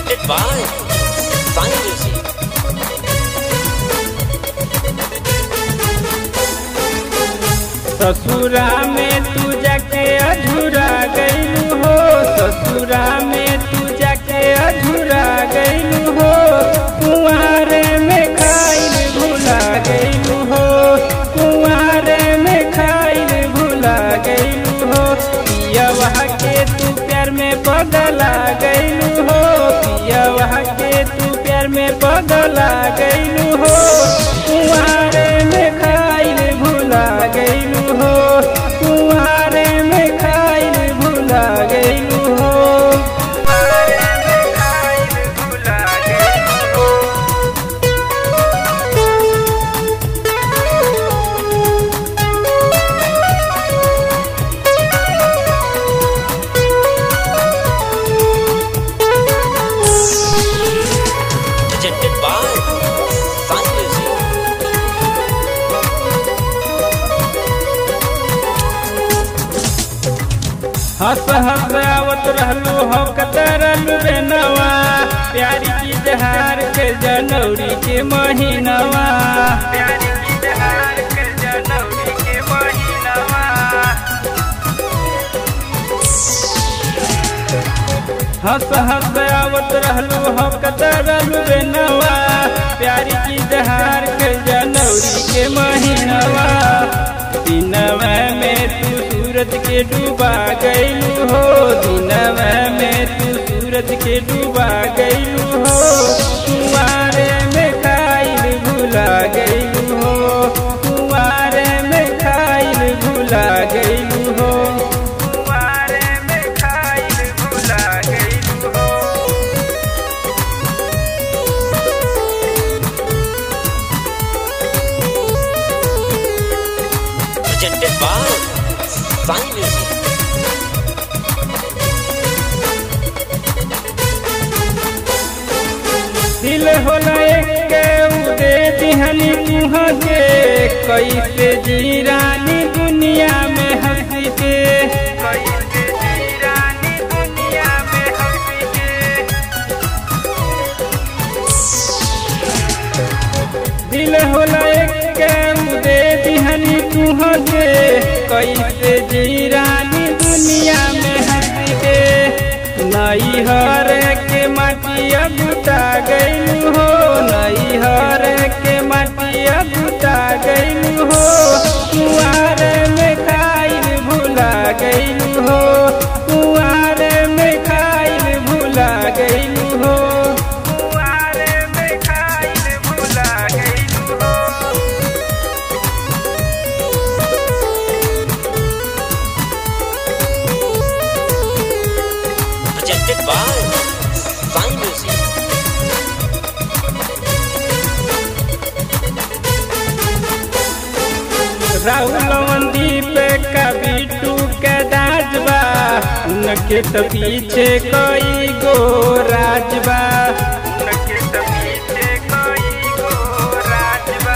presented by Sai Music. ससुरा में तू जाके अधूरा गईलू हो ससुरा में तू जाके अधूरा गईलू हो कुंवारे में खाइल भूला गईलू हो कुंवारे में खाइल भूला गईलू हो पियवा के तू प्यार में बदला गईलू हो पियवा के तू प्यार में बदला गईलू हो कुंवारे में खाइल भूला गईलू हो कुंवारे में खाइल भूला गईलू हो कुंवारे में खाइल भूला गईलू हो Presented by Sai Music. हंस हंस आवत रहलू हो कतरलू बेनवा प्यारी की जहार के जनौरी के महीनवा प्यारी की जहार के जनौरी के महीनवा हंस हंस आवत रहलू हो कतरलू बेनवा प्यारी की जहार के जनौरी के महीनवा दिनवा में तू सूरज के डूबा गईलू हो दिनवा में तू सूरज के डूबा गईलू हो कुंवारे में खाइल भूला गईलू हो कुंवारे में खाइल भूला गईलू हो कुंवारे में खाइल भूला गईलू हो Presented by Sai Music. दिल होला एक के उदे दिहनी कुहा के कैसे जी रानी दुनिया में हंसी के कैसे जी रानी दुनिया में हंसी के दिल होला एक के उदे दिहनी कुहा के कैसे जी रानी दुनिया में हंसी के नई हर के माटिया गुटा गईलू हो नई हर के माटिया गुटा गईलू हो कुआरे में खाइल भूला गईलू हो कुआरे में खाइल भूला गईलू हो कुआरे में खाइल भूला गईलू हो Presented by Sai Music. Rahul Mandeep का बीटू का दाजबा उनके तो पीछे कोई गो राजबा उनके तो पीछे कोई गो राजबा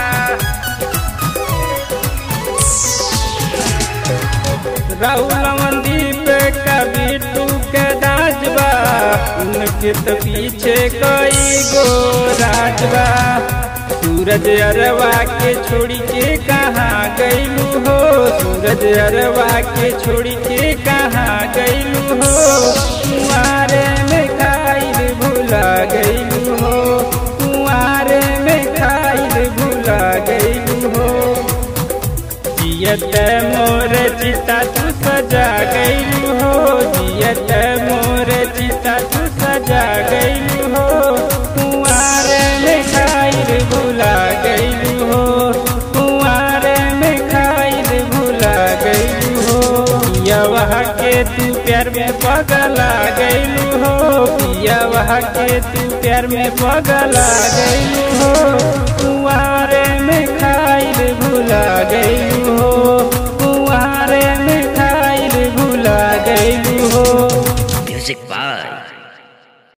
राहुल मंदीप का बीटू का दाजबा उनके तो पीछे कोई गो राजबा सूरज अरवा के छोड़ी के कहाँ गईलू हो सूरज अरवा के छोड़ी के कहाँ गईलू हो कुआरे में खाइल भूला गईलू हो कुआरे में खाइल भूला गईलू हो जियत मोर चिता तू सजा गईलू हो जियत मोर चिता तू सजा गईलू हो कुआरे में खाइल भूला गईलू हो कुआरे में खाइल भूला गईलू हो पियवा के तू प्यार में पगला गईलू हो पियवा के तू प्यार में पगला गईलू हो कुआरे में खाइल भूला गईलू हो कुआरे में खाइल भूला गईलू हो Music by